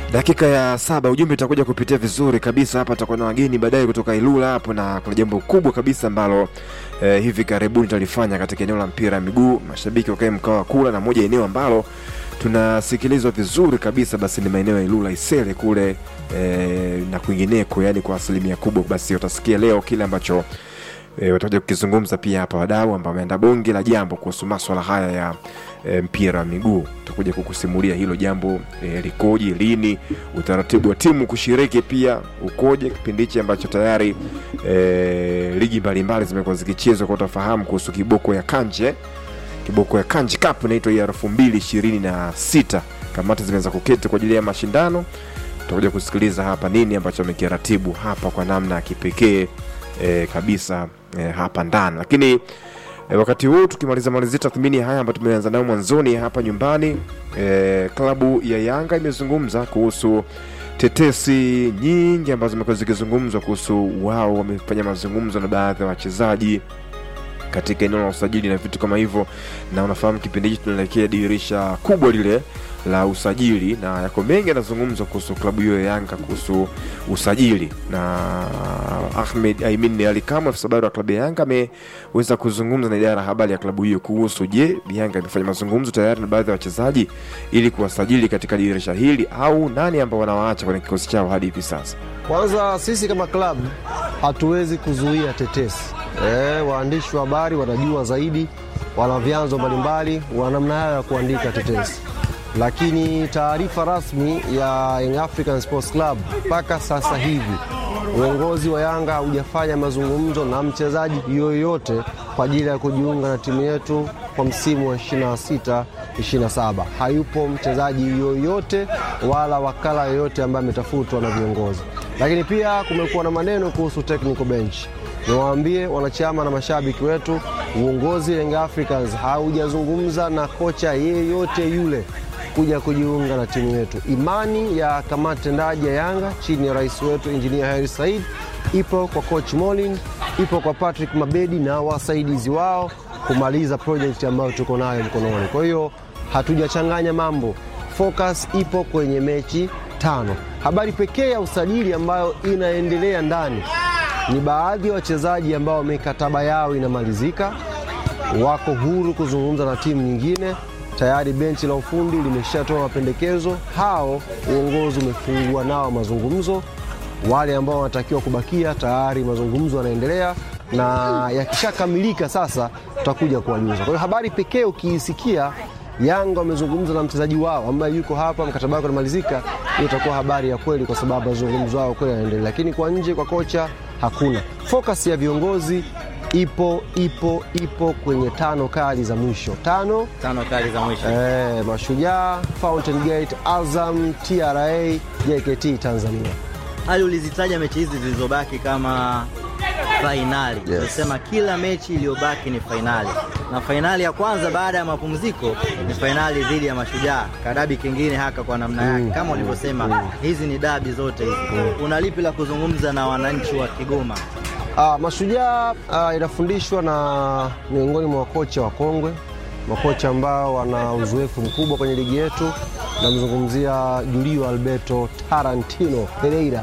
dakika ya saba ujumbe utakuja kupitia vizuri kabisa hapa tutakuwa na wageni baadaye kutoka ilula hapo na kuna jambo kubwa kabisa ambalo eh, hivi karibuni tutalifanya katika eneo la mpira wa miguu mashabiki wakae mkao wa kula na moja eneo ambalo tunasikilizwa vizuri kabisa basi ni maeneo ya ilula isele kule eh, na kwingineko yani kwa asilimia kubwa basi utasikia leo kile ambacho e, watakuja kukizungumza pia hapa wadau ambao wameenda bonge la jambo kuhusu maswala haya ya e, mpira wa miguu tutakuja kukusimulia hilo jambo e, likoje lini utaratibu wa timu kushiriki pia ukoje kipindi hichi ambacho tayari e, ligi mbalimbali zimekuwa zikichezwa kwa utafahamu kuhusu kiboko ya kanje kiboko ya kanji cup inaitwa ya elfu mbili ishirini na sita kamati zimeweza kuketi kwa ajili ya mashindano tutakuja kusikiliza hapa nini ambacho amekiratibu hapa kwa namna ya kipekee e, kabisa e, hapa ndani lakini e, wakati huu tukimaliza malizia tathmini haya ambayo tumeanza nayo mwanzoni hapa nyumbani e, klabu ya yanga imezungumza kuhusu tetesi nyingi ambazo zimekuwa zikizungumzwa kuhusu wao wamefanya mazungumzo na baadhi ya wachezaji katika eneo la usajili na vitu kama hivyo na unafahamu kipindi hichi tunaelekea dirisha kubwa lile la usajili na yako mengi yanazungumzwa kuhusu klabu hiyo ya yanga kuhusu usajili na ahmed aimin ali kamwe afisa habari wa klabu ya yanga ameweza kuzungumza na idara ya habari ya klabu hiyo kuhusu je yanga imefanya mazungumzo tayari na baadhi ya wachezaji ili kuwasajili katika dirisha hili au nani ambao wanawaacha kwenye kikosi chao hadi hivi sasa Kwanza sisi kama klabu hatuwezi kuzuia tetesi. E, waandishi wa habari wanajua zaidi, wana vyanzo mbalimbali, wana namna yao ya kuandika tetesi, lakini taarifa rasmi ya Young African Sports Club mpaka sasa hivi uongozi wa Yanga haujafanya mazungumzo na mchezaji yoyote kwa ajili ya kujiunga na timu yetu kwa msimu wa 26 27. Hayupo mchezaji yoyote wala wakala yoyote ambaye ametafutwa na viongozi, lakini pia kumekuwa na maneno kuhusu technical bench. Niwaambie wanachama na mashabiki wetu, uongozi wa Young Africans haujazungumza na kocha yeyote yule kuja kujiunga na timu yetu. Imani ya kamati tendaji ya Yanga chini ya rais wetu Injinia Hersi Said ipo kwa coach Molin, ipo kwa Patrick Mabedi na wasaidizi wao kumaliza project ambayo tuko nayo mkononi. Kwa hiyo hatujachanganya mambo, focus ipo kwenye mechi tano. Habari pekee ya usajili ambayo inaendelea ndani ni baadhi ya wachezaji ambao mikataba yao inamalizika, wako huru kuzungumza na timu nyingine. Tayari benchi la ufundi limeshatoa mapendekezo, hao uongozi umefungua nao mazungumzo. Wale ambao wanatakiwa kubakia tayari mazungumzo yanaendelea, na yakishakamilika sasa tutakuja kuwajuza. Kwa hiyo habari pekee ukiisikia Yanga wamezungumza na mchezaji wao ambaye yuko hapa, mkataba wake unamalizika, hiyo itakuwa habari ya kweli, kwa sababu mazungumzo yao kweli yanaendelea. Lakini kwa nje, kwa kocha hakuna. Focus ya viongozi ipo ipo ipo kwenye tano kali za mwisho, tano tano kali za mwisho eh, Mashujaa, Fountain Gate, Azam, TRA, JKT Tanzania. hali ulizitaja mechi hizi zilizobaki kama fainali Yes. ulisema kila mechi iliyobaki ni fainali na fainali ya kwanza baada ya mapumziko ni fainali dhidi ya mashujaa kadabi kingine haka kwa namna yake kama ulivyosema hizi ni dabi zote hizi una lipi la kuzungumza na wananchi wa kigoma Ah, Mashujaa ah, inafundishwa na miongoni mwa wakocha wakongwe, makocha ambao wana uzoefu mkubwa kwenye ligi yetu. Namzungumzia Julio Alberto Tarantino Pereira.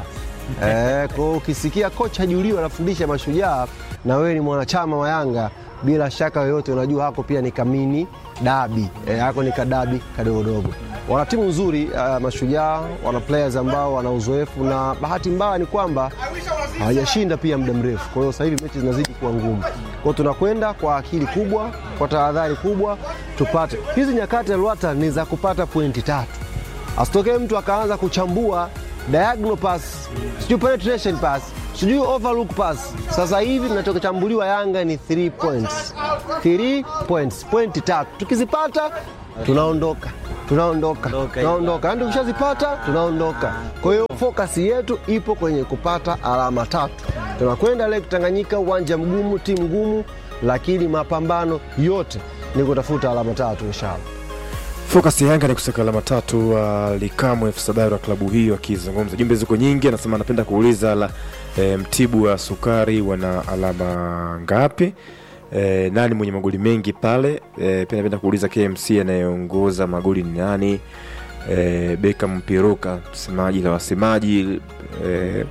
Eh, kwa hiyo ukisikia kocha Julio anafundisha Mashujaa na wewe ni mwanachama wa Yanga, bila shaka yoyote unajua hako pia ni kamini dabi eh, hako ni kadabi kadogodogo. Wana timu nzuri uh, Mashujaa wana players ambao wana uzoefu, na bahati mbaya ni kwamba hawajashinda pia muda mrefu. Kwa hiyo sasa hivi mechi zinazidi kuwa ngumu. Kwa hiyo tunakwenda kwa akili kubwa, kwa tahadhari kubwa, tupate hizi nyakati ya Luata ni za kupata pointi tatu, asitokee mtu akaanza kuchambua diagonal pass, sijui penetration pass, sijui overlook pass. Sasa hivi tunachochambuliwa Yanga ni 3 points, 3 points, pointi tatu. Tukizipata tunaondoka tunaondoka Ondoka, tunaondoka, yani tukishazipata tunaondoka. Kwa hiyo focus yetu ipo kwenye kupata alama tatu. Tunakwenda Lake Tanganyika, uwanja mgumu, timu ngumu, lakini mapambano yote ni kutafuta alama tatu inshallah. Focus ya Yanga ni kusaka alama tatu. Uh, Likamwe afisa habari wa klabu hiyo akizungumza, jumbe ziko nyingi, anasema anapenda kuuliza la e, Mtibu wa Sukari wana alama ngapi? E, nani mwenye magoli mengi pale? E, pia napenda kuuliza KMC anayeongoza magoli ni nani? eh, Beckham Piroka msemaji la wasemaji eh,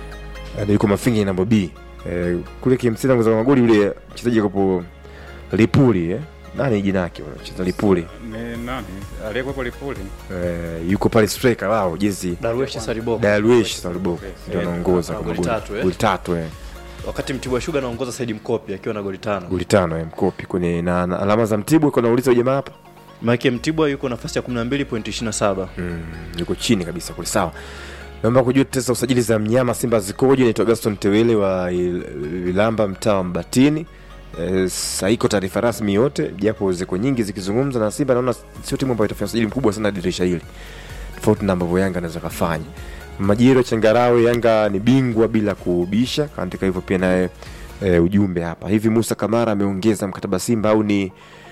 na yuko Mafinga na Bobi eh, kule KMC anaongoza kwa magoli yule mchezaji kapo Lipuli eh? nani jina yake yule mchezaji Lipuli Ni nani aliyekuwepo Lipuli? eh, yuko pale striker wao jezi Darwesh Saribo Darwish Saliboko ndio Eh, anaongoza ana kwa goli magoli tatu, eh? goli tatu eh. wakati Mtibwa Sugar anaongoza Saidi Mkopi akiwa na goli tano. goli tano eh, mkopi kwenye na, na alama za Mtibwa iko nauliza jamaa hapa Maana Mtibwa yuko nafasi ya 12.27. mm, yuko chini kabisa kule sawa naomba kujua tetesi za usajili za mnyama simba zikoje naitwa gaston tewele wa Il- vilamba mtaa wa mbatini e, saiko taarifa rasmi yote japo ziko nyingi zikizungumza na simba naona sio timu ambayo itafanya usajili mkubwa sana dirisha hili tofauti na ambavyo yanga anaweza kafanya majiro changarawe yanga ni bingwa bila kubisha kaandika hivyo pia naye e, ujumbe hapa hivi musa kamara ameongeza mkataba simba au ni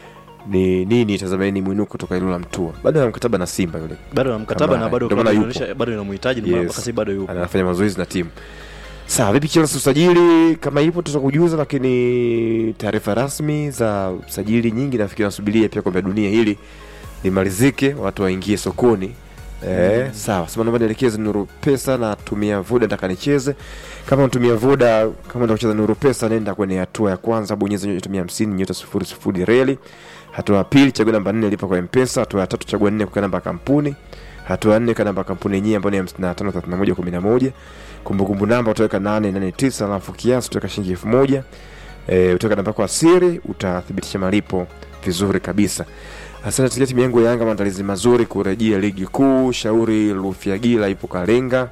ni nini tazameni mwinuko kutoka ilula mtua bado ana mkataba na simba yule Bado na mkataba Kamara, na bado ndio maana klabu yupo. inaonyesha bado inamhitaji ndio maana mpaka sasa bado yupo. anafanya mazoezi na timu sawa vipi chelsea usajili kama ipo tutakujuza lakini taarifa rasmi za usajili nyingi nafikiri nasubiria pia kombe la dunia hili limalizike watu waingie sokoni Eh, sawa sema naomba nielekeze nuru pesa na tumia voda nataka nicheze kama unatumia voda kama unataka kucheza nuru pesa nenda kwenye hatua ya kwanza bonyeza nyota mia hamsini nyota sifuri sifuri reli hatua ya pili chagua namba nne lipa kwa mpesa hatua ya tatu chagua nne kwa namba ya kampuni hatua ya nne kwa namba ya kampuni yenyewe ambayo ni hamsini na tano thelathini na moja kumi na moja kumbukumbu namba utaweka nane nane tisa alafu kiasi utaweka shilingi elfu moja e, utaweka namba yako ya siri utathibitisha malipo vizuri kabisa asante tikia timu yangu ya yanga maandalizi mazuri kurejea ligi kuu shauri lufiagila ipo kalenga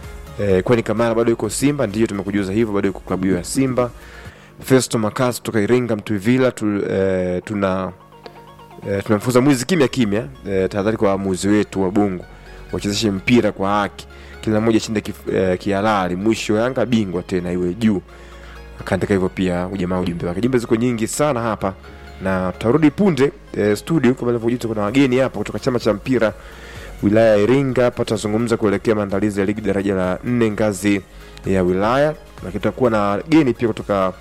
e, kwani kamara bado yuko simba ndiyo tumekujuza hivyo bado yuko klabu hiyo ya simba festo makas kutoka iringa mtuvila tu, e, tuna e, tunamfunza mwizi kimya kimya e, tahadhari kwa waamuzi wetu wa bungu wachezeshe mpira kwa haki kila mmoja chinde kif, e, kihalali mwisho yanga bingwa tena iwe juu akaandika hivyo pia ujamaa ujumbe wake jumbe ziko nyingi sana hapa na tutarudi punde e, studio kama ilivyojuta kuna wageni hapa kutoka chama cha mpira wilaya ya iringa hapa tutazungumza kuelekea maandalizi ya ligi daraja la nne ngazi ya wilaya na tutakuwa na wageni pia kutoka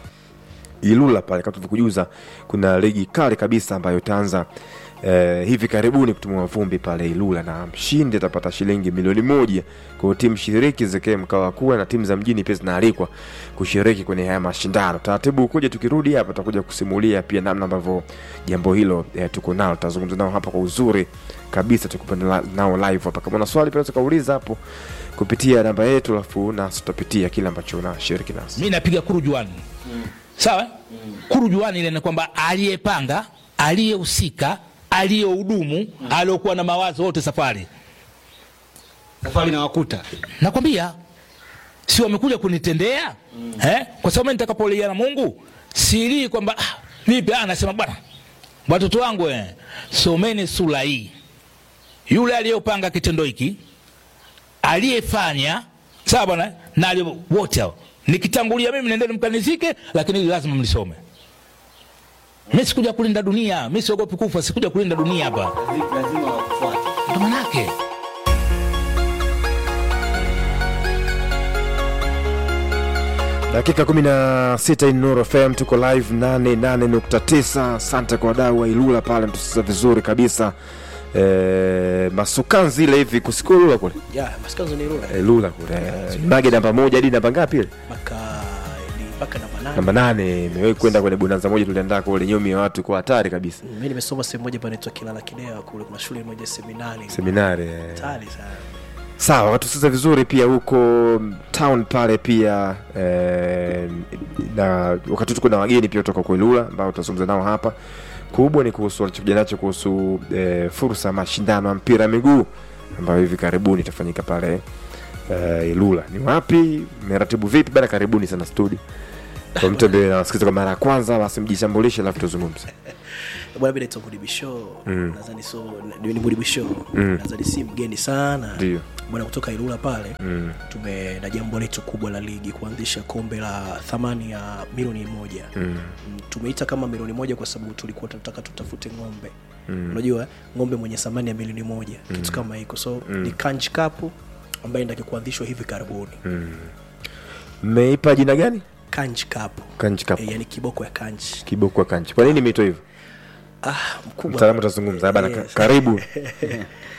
ilula pale kama tulivyokujuza kuna ligi kali kabisa ambayo itaanza eh, hivi karibuni kutumua vumbi pale ilula na mshindi atapata shilingi milioni moja kwa timu shiriki zikae mkao wa kuwa na timu za mjini pia zinaalikwa kushiriki kwenye haya mashindano taratibu ukuja tukirudi hapa tutakuja kusimulia pia namna ambavyo jambo hilo eh, tuko nalo tutazungumza nao hapa kwa uzuri kabisa tukupa nao live hapa kama una swali pia unaweza kauliza hapo kupitia namba yetu alafu nasi tutapitia kile ambacho unashiriki nasi mi napiga kurujuani sawa kurujuani ile ni kwamba aliyepanga aliyehusika aliyehudumu aliyokuwa na mawazo wote safari safari na wakuta nakwambia si wamekuja kunitendea eh? kwa sababu mimi nitakapolia na mungu silii kwamba ah, vipi ah, nasema bwana watoto wangu eh, someni sura hii yule aliyopanga kitendo hiki aliyefanya sawa bwana na aliye- wote hao nikitangulia mimi nendeni mkanizike lakini hili lazima mlisome mi sikuja kulinda dunia mi siogopi kufa sikuja kulinda dunia hapa lazima wakufuate ndo manake dakika 16 Nuru FM tuko live 88.9. Asante kwa wadau wa Ilula pale, mtusikiza vizuri kabisa. E, masukanzi ile hivi kusiku Ilula kule ya masikanzo ni rura e, Ilula kule e, bage namba moja hadi namba ngapi ile? mpaka ni mpaka namba nane Namba nane. Imewahi kwenda kwenye bonanza moja tuliandaa kule, nyomi ya watu kwa hatari kabisa, mi nimesoma sehemu moja panaitwa kilala kidea kule kuna shule moja seminari seminari e. hatari sana sawa watusikiza vizuri pia huko town pale pia eh, na wakati tuko na wageni pia kutoka kuilula ambao tutazungumza nao hapa kubwa ni kuhusu walichokuja nacho kuhusu eh, fursa ya mashindano ya mpira wa miguu ambayo hivi karibuni itafanyika pale eh, ilula ni wapi meratibu vipi bana karibuni sana studio kwa mtu ambaye anasikiza kwa mara ya kwanza basi mjishambulishe alafu tuzungumze bwana mi naitwa mudibisho nadhani so ni ni mudibisho nadhani si mgeni sana Ndio. bwana kutoka ilula pale tume na jambo letu kubwa la ligi kuanzisha kombe la thamani ya milioni moja mm. tumeita kama milioni moja kwa sababu tulikuwa tunataka tutafute ng'ombe unajua ng'ombe mwenye thamani ya milioni moja kitu kama hiko so ni kanch cup ambaye ndaki kuanzishwa hivi karibuni mmeipa jina gani kanch cup Kanch Cup. e, yani kiboko ya kanch kiboko wa kanchi kwa nini imeitwa hivyo ah, mkubwa mtaalamu utazungumza bana Yes. karibu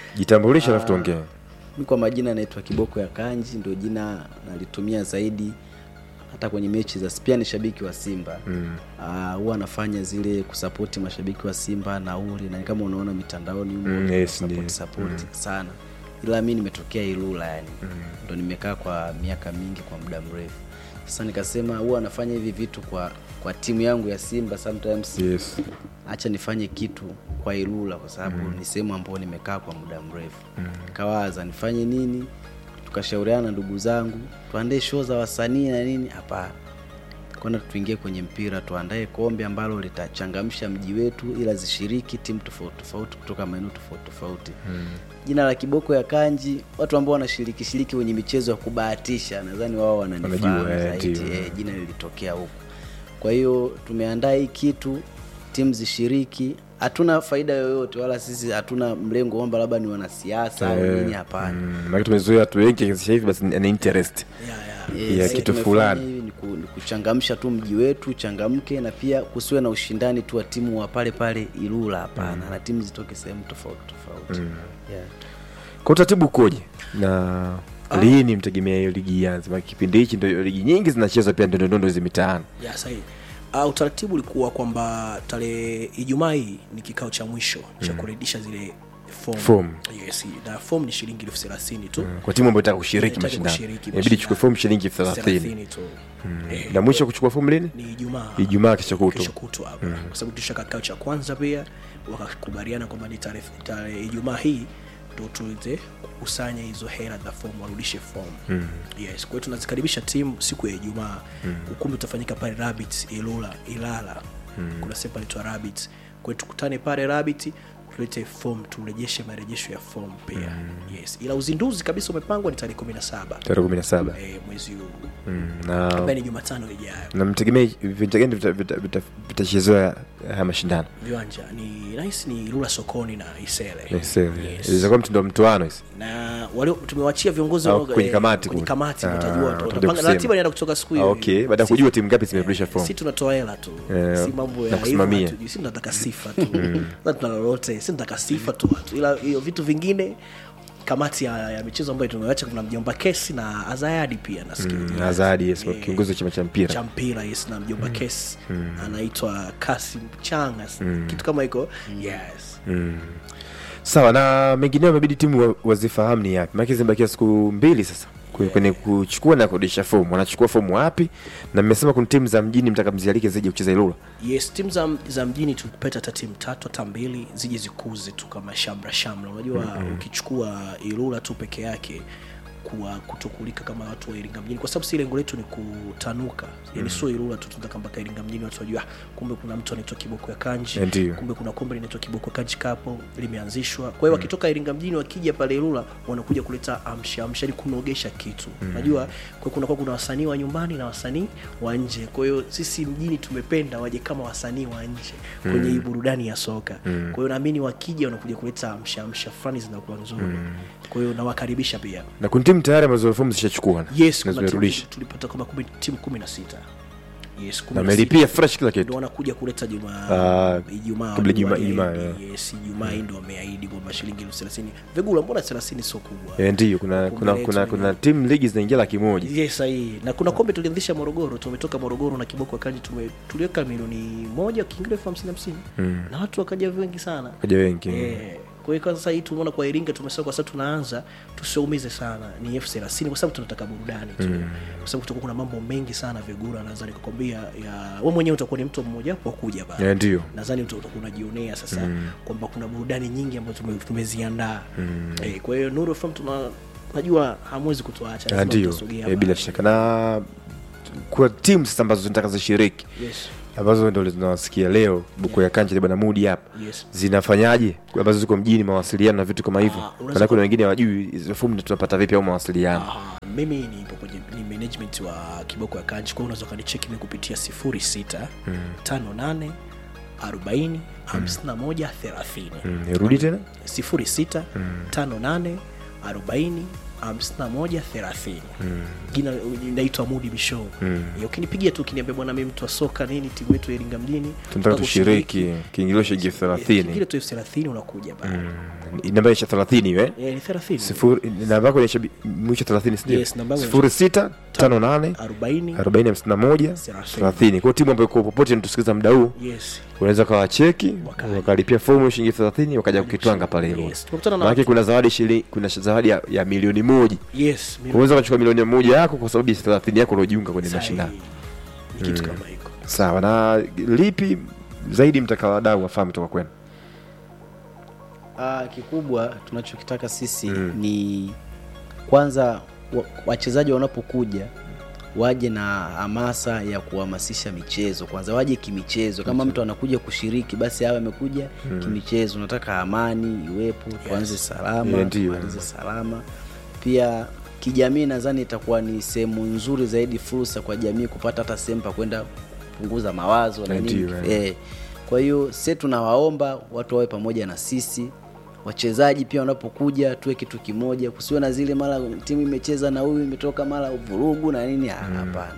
jitambulishe alafu tuongee mi kwa majina naitwa kiboko ya kanji ndio jina nalitumia zaidi hata kwenye mechi za pia ni shabiki wa simba Ah, huwa anafanya zile kusapoti mashabiki wa simba nauli na kama unaona mitandaoni humo, Mm, yes, support, ndiyo. support sana ila mi nimetokea ilula yani ndo nimekaa kwa miaka mingi kwa muda mrefu sasa nikasema huwa anafanya hivi vitu kwa kwa timu yangu ya simba sometimes yes. acha nifanye kitu kwa Ilula kwa sababu ni sehemu ambayo nimekaa kwa muda mrefu. Nikawaza nifanye nini, tukashauriana na ndugu zangu tuandae show za wasanii na nini. Hapana, kwanza tuingie kwenye mpira, tuandae kombe ambalo litachangamsha mji wetu, ila zishiriki timu tofauti tofauti kutoka maeneo tofauti tofauti. Jina la kiboko ya kanji, watu ambao wanashiriki shiriki kwenye michezo ya kubahatisha, nadhani wao wananifahamu Wanajua, eh, zaidi. ndio. Eh, jina lilitokea huko. Kwa hiyo tumeandaa hii kitu, timu zishiriki. Hatuna faida yoyote, wala sisi hatuna mlengo kwamba labda ni wanasiasa au nini. Hapana. Mm, maana tumezoea watu wengi sasa hivi basi ni interest Eh, ya sisi kitu tumefanya fulani. hivi ni ku- ni kuchangamsha tu mji wetu changamke, na pia kusiwe na ushindani tu wa timu wa pale pale Ilula. Hapana, na timu zitoke sehemu tofauti tofauti. Yeah. kwa utaratibu ukoje na lini mtegemea hiyo ligi ianze Maana kipindi hichi ndio ligi nyingi zinachezwa pia ndondondo hizi mitaani ya sahihi uh, utaratibu ulikuwa kwamba tarehe ijumaa hii ni kikao cha mwisho cha kuredisha zile form. Form. yes na form ni shilingi elfu thelathini tu kwa timu ambayo itaka kushiriki Inahitaji mashindano kushiriki inabidi chukue mashindano. fomu shilingi elfu thelathini 30 tu Eh, na mwisho kuchukua fomu lini ni ijumaa Ijumaa kesho kutwa. kesho kutwa hapa kwa sababu tulisha kikao cha kwanza pia wakakubaliana kwamba ni tarehe tarehe ijumaa hii ndo tuweze kukusanya hizo hela za fomu warudishe fomu yes kwa hiyo tunazikaribisha timu siku ya ijumaa ukumbi utafanyika pale rabbit ilula ilala kuna sehemu panaitwa rabbit kwa hiyo tukutane pale rabbit tulete fomu turejeshe marejesho ya fomu pia yes ila uzinduzi kabisa umepangwa ni tarehe kumi na saba tarehe kumi na saba eh, mwezi huu Mm, na ambaye ni jumatano ijayo na mtegemea viwanja gani vita- vita- vita- vitachezewa haya mashindano viwanja ni nahisi ni Ilula sokoni na Isele. Yes, eh, Yes. itakuwa mtindo wa mtoano hizi na wale tumewachia viongozi Au wa- kwenye eh, kamati kwenye kule. kamati Ah, watajua watakuja watapanga kusema. ratiba inaenda kutoka siku Ah, hiyo okay baada ya Si- kujua timu ngapi zimerudisha fomu si tunatoa hela tu Eh, si mambo na ya kusimamia. hivyo hatujui. si tunataka sifa tu na tuna lolote si tunataka sifa tu watu ila hiyo vitu vingine kamati ya, ya michezo ambayo tumewacha kuna mjomba kesi na azayadi pia nasikia Mm, Azadi, yes, Eh, kiongozi wa chama cha mpira cha mpira yes na mjomba kesi anaitwa kasim changa kitu kama hiko yes sawa na mengineo imebidi timu wa- wazifahamu ni yapi maake zimebakia siku mbili sasa kwe- kwenye kuchukua na kurudisha fomu wanachukua fomu wapi na mmesema kuna timu za mjini mtakamzialike zije kucheza ilula yes timu za, za mjini tupeta hata timu tatu hata mbili zije zikuze tu kama shamra shamra unajua mm-hmm. ukichukua ilula tu peke yake kuwa kutokulika kama watu wa iringa mjini kwa sababu si lengo letu ni kutanuka yani sio ilula tu tunataka mpaka iringa mjini watu wajua ah, kumbe kuna mtu anaitwa kiboko ya kanji Ndiyo. kumbe kuna kombe linaitwa kiboko ya kanji kapo limeanzishwa kwa hiyo wakitoka iringa mjini wakija pale ilula wanakuja kuleta amsha amsha ni kunogesha kitu unajua kwa kuna, kuna wasanii wa nyumbani na wasanii wa nje kwa hiyo sisi mjini tumependa waje kama wasanii wa nje kwenye hii burudani ya soka kwa hiyo naamini wakija wanakuja kuleta amsha amsha fulani zinakuwa nzuri kwa hiyo nawakaribisha pia na kuna timu tayari ambazo fomu zishachukua yes na kuna timu- zimerudisha tulipata kama kumi- timu kumi na sita yes, kumi na na sita. melipia fresh kila ndo kitu wanakuja kuleta Ah, jumaa ijumaa kabla wajua, Ijumaa- Ijumaa, eh, yeah. yes ijumaa hii ndo wameahidi kwamba shilingi elfu thelathini vigula mbona thelathini sio kubwa Eh, ndiyo kuna Kombe kuna letu kuna, ni- kuna timu ligi zinaingia laki moja yes sahihi na kuna kombe tulianzisha morogoro tumetoka morogoro na kiboko kanji tume tuliweka milioni moja kiingilio elfu hamsini hamsini na watu wakaja wengi sana kaja wengi Eh, kwa hiyo kwa sasa hii tumeona kwa Iringa tumesema kwa sasa tunaanza tusiumize sana ni elfu thelathini kwa sababu tunataka burudani tu kwa sababu kutakuwa kuna mambo mengi sana vigura naweza nikakwambia ya wewe mwenyewe utakuwa ni mtu mmoja wapo wa kuja pale Eh, ndiyo nadhani uta- utakuwa unajionea sasa kwamba kuna burudani nyingi ambazo tume- tumeziandaa eh, kwa hiyo Nuru FM tuna najua hamwezi kutuacha Ah, lazima ndiyo tutasogea Eh, bila pale. shaka na kwa timu sasa ambazo zinataka zishiriki yes ambazo ndo tunawasikia leo buku ya kanja bwana mudi hapa yes zinafanyaje ambazo ziko mjini mawasiliano na vitu kama hivyo Ah, unaweza maana kuna ku- wengine wajui hizo fomu tunapata vipi au mawasiliano Ah, mimi nipo kwenye ni management wa kiboko ya kanji kwa hiyo unaweza ukanicheki mi kupitia 06 58 40 51 30 Mm, rudi tena 06 58 40 hamsini na moja thelathini jina inaitwa Mudi Bishow mm. ukinipigia tu ukiniambia bwana mi mtu wa soka nini timu yetu ya Iringa mjini tunataka tushiriki kiingilio shilingi elfu kiingilio thelathini tu elfu thelathini unakuja bana namba isha thelathini we Eh, ni thelathini sifuri namba yako inaisha bi- mwisho thelathini sindio Yes, namba yangu sifuri sita tano nane arobaini arobaini hamsini na moja Thelathini. thelathini kwao timu ambayo iko popote natusikiliza muda huu yes unaweza kawacheki Wakaja. wakalipia fomu shilingi thelathini wakaja kukitwanga pale Yes, hilo tumekutana na maanake watu- kuna zawadi shili, kuna zawadi ya, ya milioni moja yes mimi- unaweza ukachukua milioni moja yako kwa sababu ya thelathini yako uliojiunga kwenye sahihi. mashindano ni kitu kama hiko sawa na lipi zaidi mtaka wadau wafahamu toka kwenu Ah, kikubwa tunachokitaka sisi ni kwanza wa- wachezaji wanapokuja waje na hamasa ya kuhamasisha michezo kwanza waje kimichezo kama mtu anakuja kushiriki basi awe amekuja kimichezo unataka amani iwepo tuanze salama Yeah, ndio. tuanze salama pia kijamii nadhani itakuwa ni sehemu nzuri zaidi fursa kwa jamii kupata hata sehemu pa kwenda kupunguza mawazo na Yeah, nini ndio, yeah. eh. kwa hiyo se tunawaomba watu wawe pamoja na sisi wachezaji pia wanapokuja tuwe kitu kimoja kusiwe na zile mara timu imecheza na huyu imetoka mara vurugu na nini Ah, hapana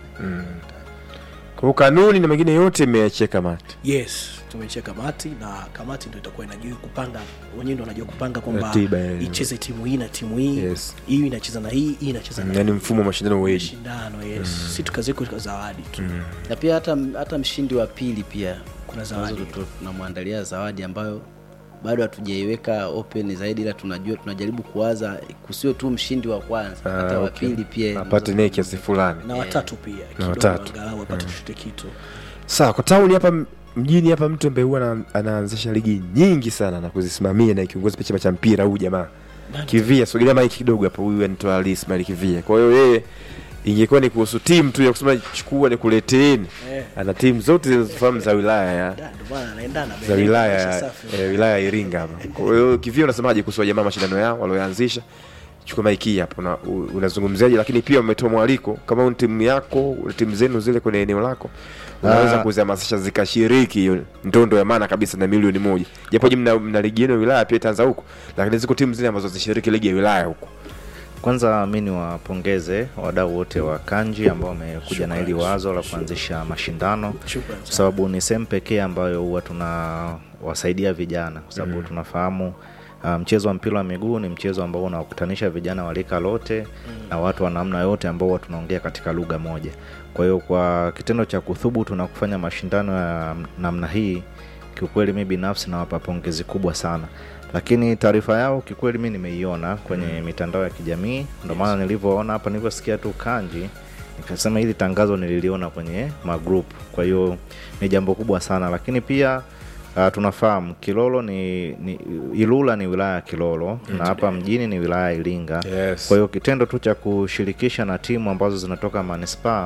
kwa hiyo kanuni na mengine yote imeachia kamati yes tumechia kamati na kamati ndo itakuwa inajua kupanga wenyewe ndo wanajua kupanga kwamba Ratiba, yeah. icheze timu hii na timu hii Yes. hii inacheza na hii hii inacheza na yaani mfumo wa mashindano weji shindano yes si tukaziko zawadi tu na pia hata hata mshindi wa pili pia Kuna zawadi. Tunazo- tu- tunamwandalia zawadi ambayo bado hatujaiweka open zaidi ila tunajua tunajaribu kuwaza kusiwe tu mshindi wa kwanza hata wa okay. pili pia apate naye kiasi fulani na watatu pia kidogo watatu. angalau apate chochote kitu sawa kwa tauni hapa m- mjini hapa mtu ambaye huwa ana- anaanzisha ligi nyingi sana na kuzisimamia na kiongozi pia chama cha mpira huu jamaa kivia sogelea maiki kidogo hapo huyu anaitwa Ali Ismail kivia kwa hiyo yeye ingekuwa ni kuhusu timu tu ya kusema chukua nikuleteeni Eh. ana timu zote zinazofahamu za wilaya ya Da, ndo maana anaendana za wilaya Maisha ya safi. eh, wilaya ya Iringa hapa. Kwa hiyo kivyo unasemaje kuhusu jamaa mashindano yao walioanzisha? Chukua maiki hapo na u- unazungumziaje, lakini pia umetoa mwaliko kama una timu yako timu zenu zile kwenye eneo lako unaweza Ah. kuzihamasisha zikashiriki hiyo ndondo ya maana kabisa na milioni moja, japo je, mna, mna ligi yenu ya wilaya pia itaanza huko, lakini ziko timu zile ambazo zishiriki ligi ya wilaya huko. Kwanza mi niwapongeze wadau wote wa Kanji ambao wamekuja na hili wazo la kuanzisha mashindano, Shukrani kwa sana. sababu ni sehemu pekee ambayo huwa tunawasaidia vijana, kwa sababu tunafahamu uh, mchezo wa mpira wa miguu ni mchezo ambao unawakutanisha vijana wa rika lote na watu wa namna yote ambao huwa tunaongea katika lugha moja. Kwa hiyo kwa kitendo cha kuthubutu na kufanya mashindano ya namna hii, kiukweli mi binafsi nawapa pongezi kubwa sana lakini taarifa yao kikweli mi nimeiona kwenye mitandao ya kijamii ndo maana nilivyoona hapa nilivyosikia tu kanji nikasema hili tangazo nililiona kwenye magrup kwa hiyo ni jambo kubwa sana lakini pia uh, tunafahamu kilolo ni, ni ilula ni wilaya ya kilolo na hapa mjini ni wilaya ya iringa Yes. kwa hiyo kitendo tu cha kushirikisha na timu ambazo zinatoka manispaa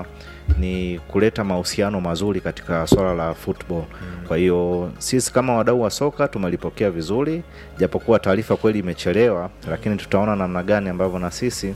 ni kuleta mahusiano mazuri katika swala la football kwa hiyo sisi kama wadau wa soka tumelipokea vizuri japokuwa taarifa kweli imechelewa lakini tutaona namna gani ambavyo na sisi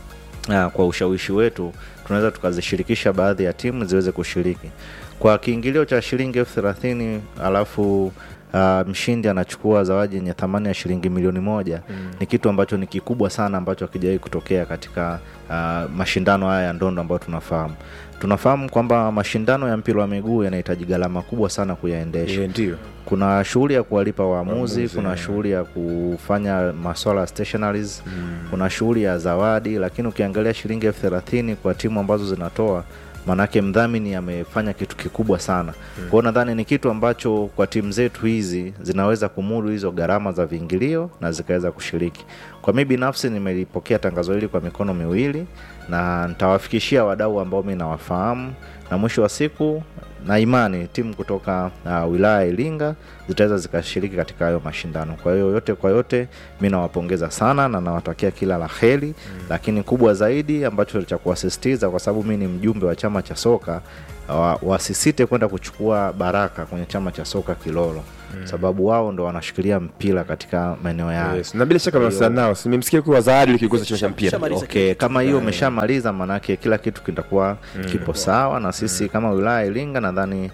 uh, kwa ushawishi wetu tunaweza tukazishirikisha baadhi ya timu ziweze kushiriki kwa kiingilio cha shilingi elfu thelathini alafu uh, mshindi anachukua zawadi yenye thamani ya shilingi milioni moja mm. ni kitu ambacho ni kikubwa sana ambacho hakijawahi kutokea katika uh, mashindano haya ya ndondo ambayo tunafahamu tunafahamu kwamba mashindano ya mpira wa miguu yanahitaji gharama kubwa sana kuyaendesha Eh, ndio. kuna shughuli ya kuwalipa waamuzi Waamuzi, kuna yeah. shughuli ya kufanya maswala ya stationaries kuna shughuli ya zawadi lakini ukiangalia shilingi elfu thelathini kwa timu ambazo zinatoa maanake mdhamini amefanya kitu kikubwa sana mm. kwao nadhani ni kitu ambacho kwa timu zetu hizi zinaweza kumudu hizo gharama za viingilio na zikaweza kushiriki kwa mi binafsi nimelipokea tangazo hili kwa mikono miwili na nitawafikishia wadau ambao mi nawafahamu na mwisho wa siku na imani timu kutoka uh, wilaya ya Iringa zitaweza zikashiriki katika hayo mashindano. Kwa hiyo yote kwa yote, mi nawapongeza sana na nawatakia kila la heri mm. Lakini kubwa zaidi ambacho cha kuwasisitiza, kwa sababu mi ni mjumbe wa chama cha soka wa, wasisite kwenda kuchukua baraka kwenye chama cha soka Kilolo mm. sababu wao ndo wanashikilia mpira katika maeneo yao Yes. Na bila shaka mnawasiliana nao. Si Nimemsikia kuwa zawadi likigusa chama cha mpira. Shamaliza okay kama hiyo umeshamaliza maanake kila kitu kitakuwa kipo sawa na sisi kama wilaya ya iringa nadhani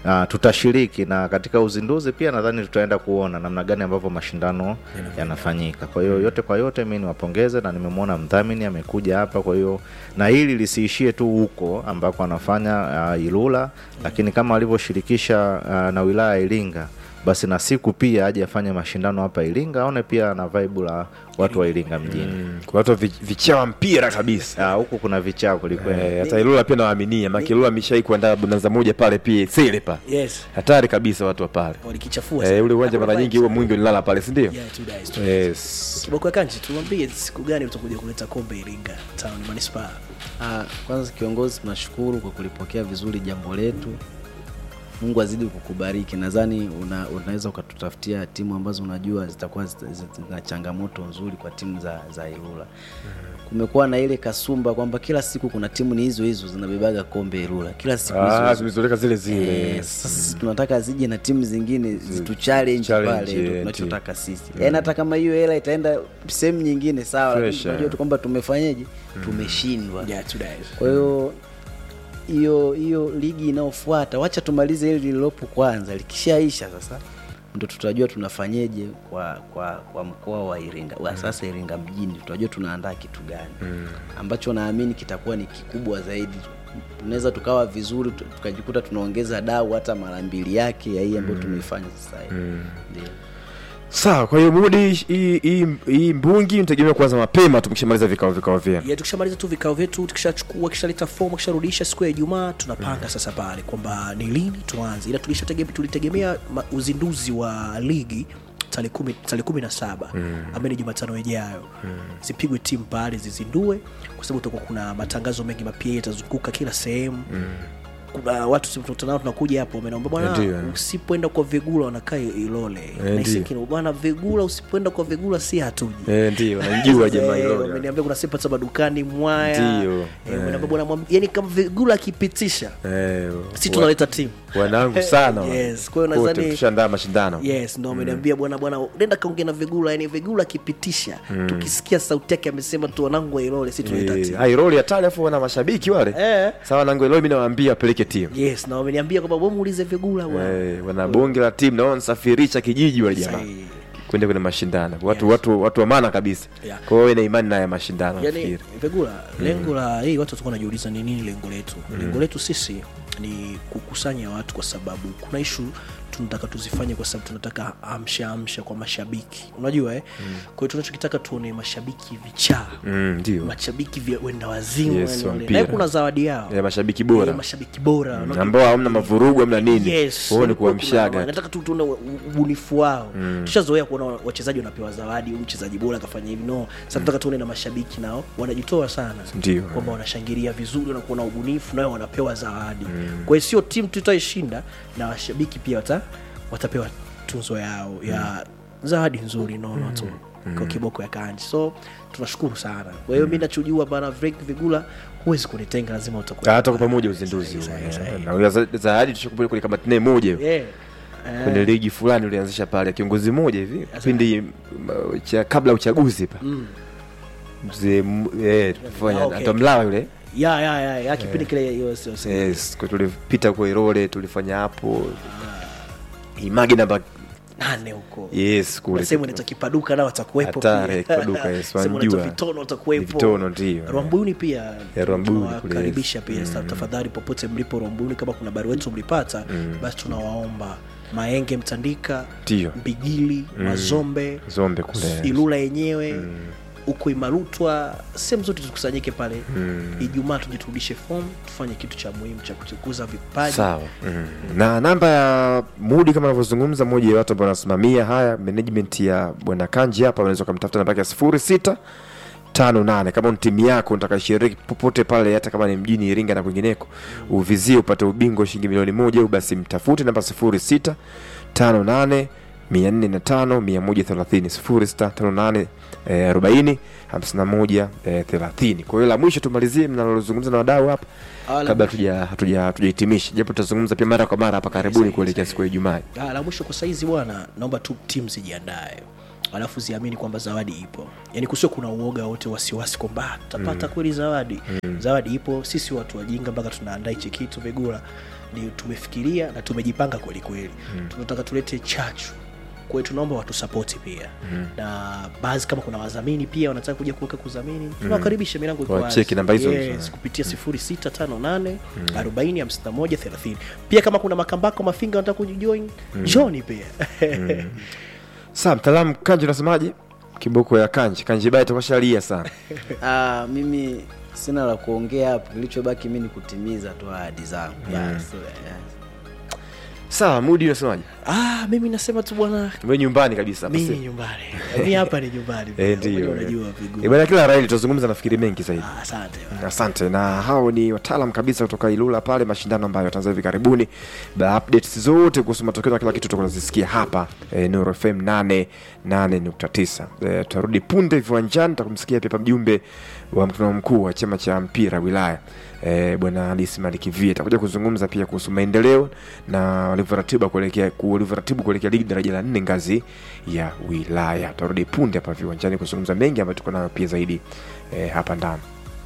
Uh, tutashiriki na katika uzinduzi pia nadhani tutaenda kuona namna gani ambavyo mashindano yanafanyika. Kwa hiyo yote kwa yote, mi niwapongeze na nimemwona mdhamini amekuja hapa. Kwa hiyo na hili lisiishie tu huko ambako anafanya uh, Ilula, lakini kama alivyoshirikisha uh, na wilaya ya Iringa basi na siku pia aje afanye mashindano hapa Iringa, aone pia na vibe la watu wa Iringa mjini. Kwa watu vi- vichawa mpira kabisa. Ah, huku kuna vichao kwelikweli. Eh, hata Ilula pia nawaaminia, maana Ilula ameshai kuandaa bonanza moja pale pia sele pale. Yes. Hatari kabisa watu wa pale. Walikichafua Eh, sana. ule uwanja mara nyingi huwa mwingi unalala pale, si ndio? Yeah, two days, two days. Yes. Kiboko ya Kanji, tuambie siku gani utakuja kuleta kombe Iringa Town Manispaa? Ah, kwanza kiongozi, tunashukuru kwa kulipokea vizuri jambo letu. Mungu azidi kukubariki. Nadhani una, unaweza ukatutafutia timu ambazo unajua zitakuwa zita- zita- zina changamoto nzuri kwa timu za, za Ilula. Kumekuwa na ile kasumba kwamba kila siku kuna timu ni hizo hizo zinabebaga kombe Ilula, kila siku hizo Ah, hizo. zimezoleka zile zile. Eh, sasa sisi tunataka zije na timu zingine zitu challenge challenge, pale, ndio eh, tunachotaka sisi. Yaani hata kama hiyo hela itaenda sehemu nyingine sawa, lakini Fresh, tunajua eh. tu kwamba tumefanyaje, tumeshindwa. Yeah, two days. Kwa hiyo hiyo hiyo ligi inayofuata wacha tumalize hili lililopo kwanza, likishaisha sasa ndo tutajua tunafanyeje kwa kwa kwa mkoa wa Iringa wa sasa Iringa mjini, tutajua tunaandaa kitu gani ambacho naamini kitakuwa ni kikubwa zaidi. Tunaweza tukawa vizuri tu- tukajikuta tunaongeza dau hata mara mbili yake ya hii ambayo tumeifanya sasa hivi ndio. Sawa, kwa hiyo Mudi, hii hii hii mbungi nitegemea kuanza mapema tukishamaliza vikao vikao vyenu. ya tukishamaliza tu vikao vyetu tukishachukua kishaleta fomu kisharudisha siku ya ijumaa tunapanga sasa pale kwamba ni lini tuanze ila tulishategemea tulitegemea ma- uzinduzi wa ligi tarehe kumi tarehe kumi na saba ambayo ni jumatano ijayo zipigwe timu pale zizindue kwa sababu tutakuwa kuna matangazo mengi mapia yatazunguka kila sehemu kuna watu tunakutana nao tunakuja hapo wamenaomba bwana Ndio. usipoenda kwa vigula wanakaa ilole ndio. Naisikini, bwana vigula usipoenda kwa vigula si hatuji Eh, ndio, najua jamaa Eh, hilo. wameniambia kuna sepa za madukani mwaya Ndio, Eh, eh. wameniambia bwana mwam- yani kama vigula akipitisha Eh, si wa- tunaleta timu wanangu sana. wa- Yes, kwa hiyo wote nadhani- tushaandaa mashindano. yes ndo ameniambia bwana bwana nenda kaongea na vigula yani vigula akipitisha tukisikia sauti yake amesema tu wanangu wa ilole si tunaleta Eh, timu Hairoli hatari afu wana mashabiki wale. Eh. Sawa nangu Iloli mimi nawaambia wapeleke timu. yes na wameniambia kwamba wewe muulize vigula bwana Eh, wana bonge la timu na wanasafirisha kijiji wale jamaa. Sahihi. Kwenda kwenye mashindano. Watu watu watu wa maana kabisa. Yeah. Kwa hiyo ina imani na ya mashindano yani nafikiri. vigula lengo la hii watu watakuwa wanajiuliza ni nini lengo letu lengo letu sisi ni kukusanya watu kwa sababu kuna ishu tunataka tuzifanye kwa sababu tunataka amsha amsha kwa mashabiki unajua eh? kwa hiyo tunachokitaka tuone mashabiki vichaa Mm, ndio. mashabiki vya wenda wazimu Yes, yani wa wale. mpira. na kuna zawadi yao Ya mashabiki bora. Eh, mashabiki bora Mm, Unajua- ambao hamna mavurugu hamna nini. Yes, Wao ni walikuwa kuamshaga. kuna- nataka tu tuone u- ubunifu wao tushazoea kuona wachezaji wanapewa zawadi huyu mchezaji bora akafanya hivi no sasa tunataka tuone na mashabiki nao wanajitoa sana Ndio. kwamba wanashangilia vizuri wanakuwa na ubunifu nao wanapewa zawadi kwa hiyo sio timu tutaishinda na washabiki pia wata, watapewa tunzo yao ya zawadi nzuri nono tu kwa kiboko ya kanji so tunashukuru sana kwa hiyo mi nachojua bana Frank vigula huwezi kunitenga lazima utakuwa hata kwa pamoja uzinduzi huo, Sahihi, eh. sahihi. na huyo za- zaadi tushakupeleka kwenye kamati naye moja hiyo. yeah. kwenye ligi fulani ulianzisha pale kiongozi mmoja hivi kipindi m- cha kabla ya uchaguzi pa mzee m- eh, tulifanya Ah, okay. hata mlawa yule ya ya ya ya kipindi kile yes, yes, yes kwa tulipita kwa Irole tulifanya hapo imagi namba nane huko yes kule sehemu inaitwa kipaduka nao watakuwepo Hatari, pia. Kipaduka, yes, Sehemu inaitwa wanajua. vitono watakuwepo Vitono, ndio. rwambuni pia Ya, Rwambuni kule, tunawakaribisha pia Sa- tafadhali popote mlipo rwambuni kama kuna barua wetu mlipata basi tunawaomba maenge mtandika Ndio. mbigili mazombe Zombe kule. ilula yenyewe huko imarutwa sehemu zote tukusanyike pale ijumaa tujiturudishe fomu tufanye kitu cha muhimu cha kutukuza vipaji sawa mm. na namba ya mudi kama anavyozungumza moja ya watu ambao wanasimamia haya management ya bwana kanji hapa unaweza ukamtafuta namba yake ya sifuri sita tano nane kama ni timu yako unataka shiriki popote pale hata kama ni mjini iringa na kwingineko uvizie upate ubingwa shilingi milioni moja au basi mtafute namba sifuri sita tano nane mia nne na tano mia moja thelathini sifuri sita tano nane eh, arobaini hamsini na moja eh, thelathini kwa hiyo la mwisho tumalizie mnalozungumza na wadau hapa Ah, la kabla hatuja- hatuja- hatujahitimisha japo tutazungumza pia mara kwa mara hapa karibuni Sahihi, kuelekea sahihi. siku ya ijumaa Ah, la mwisho kwa saizi bwana naomba tu timu zijiandae alafu ziamini kwamba zawadi ipo yani kusio kuna uoga wote wasiwasi kwamba "Ah, tutapata kweli zawadi zawadi ipo sisi watu wajinga mpaka tunaandaa hichi kitu vigula ni tumefikiria na tumejipanga kweli kweli tunataka tulete chachu kwa hiyo tunaomba watusapoti pia na baadhi kama kuna wadhamini pia wanataka kuja kuweka kudhamini tunawakaribisha milango iko wazi. Wacheki namba hizo yes, hizo. kupitia 0658 40 51 30 pia kama kuna makambako mafinga wanataka kujijoin joni pia Sawa, mtaalamu Kanji unasemaje? Kiboko ya Kanji, Kanji baya tukashalia sana. Ah, mimi sina la kuongea hapo kilichobaki mi ni kutimiza tu ahadi zangu yes, yes. Sawa, Mudi unasemaje? ah, mimi nasema tu bwana Wewe nyumbani kabisa hapa mi ni si? nyumbani mi hapa ni nyumbani Eh, pia. ndio. unajua Eh, vigu bwana kila raili tutazungumza nafikiri mengi zaidi. Ah, asante Asante. Na hao ni wataalam kabisa kutoka Ilula pale, mashindano ambayo yataanza hivi karibuni. Ba updates zote kuhusu matokeo na kila kitu tutakuwa tunazisikia hapa e, Nuru FM 88.9. E, tutarudi punde viwanjani, tutakumsikia pia mjumbe wa mkutano mkuu wa chama cha mpira wilaya e, bwana Hadisi Maliki Vie atakuja kuzungumza pia kuhusu maendeleo na walivyoratibu kuelekea walivyoratibu kuelekea ligi daraja la nne ngazi ya wilaya. Tutarudi punde hapa viwanjani kuzungumza mengi ambayo tuko nayo pia zaidi e, hapa ndani.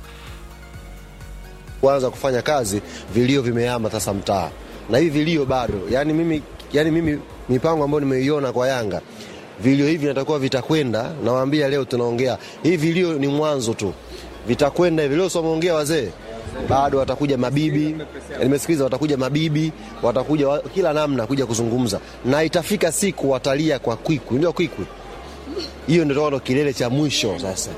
kuanza kufanya kazi vilio vimehama sasa mtaa na hivi vilio bado yani mimi, yani mimi mipango ambayo nimeiona kwa yanga vilio hivi natakuwa vitakwenda nawaambia leo tunaongea hivi vilio ni mwanzo tu vitakwenda hivi leo someongea wazee bado watakuja mabibi nimesikiliza watakuja mabibi watakuja wa, kila namna kuja kuzungumza na itafika siku watalia kwa kwikwi ndio kwikwi hiyo ndio ndo kilele cha mwisho sasa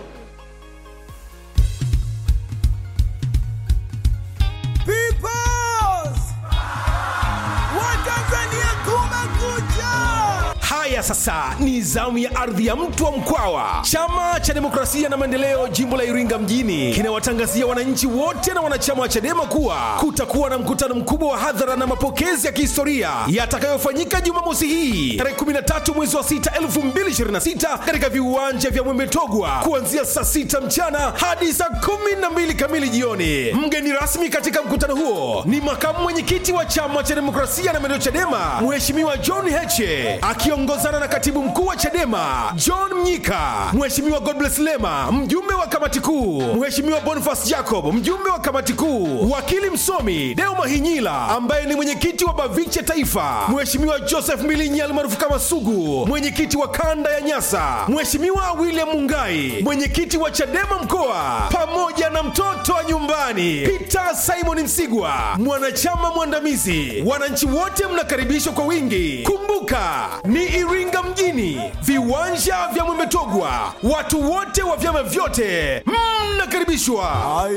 Peoples! Watanzania kumekucha! Haya sasa ni zamu ya ardhi ya mtu wa Mkwawa. Chama cha Demokrasia na Maendeleo jimbo la Iringa mjini kinawatangazia wananchi wote na wanachama wa CHADEMA kuwa kutakuwa na mkutano mkubwa wa hadhara na mapokezi ya kihistoria yatakayofanyika Jumamosi hii tarehe 13 mwezi wa 6 2026 katika viwanja vya Mwemetogwa kuanzia saa 6 mchana hadi saa 12 kamili jioni. Mgeni rasmi katika mkutano huo ni makamu mwenyekiti wa chama cha demokrasia na maendeleo CHADEMA Mheshimiwa John Heche akiongozana na katibu mkuu wa CHADEMA John Mnyika, Mheshimiwa Godbless Lema mjumbe wa kamati kuu, Mheshimiwa Boniface Jacob mjumbe wa kamati kuu, wakili msomi Deo Mahinyila ambaye ni mwenyekiti wa Baviche Taifa, Mheshimiwa Joseph Milinyi almaarufu kama Sugu mwenyekiti wa kanda ya Nyasa, Mheshimiwa William Mungai mwenyekiti wa CHADEMA mkoa, pamoja na mtoto wa nyumbani Peter Simon Msigwa mwanachama mwandamizi. Wananchi wote mnakaribishwa kwa wingi. Kumbuka ni Iringa mjini, viwanja vya Mwemetogwa. Watu wote wa vyama vyote mnakaribishwa.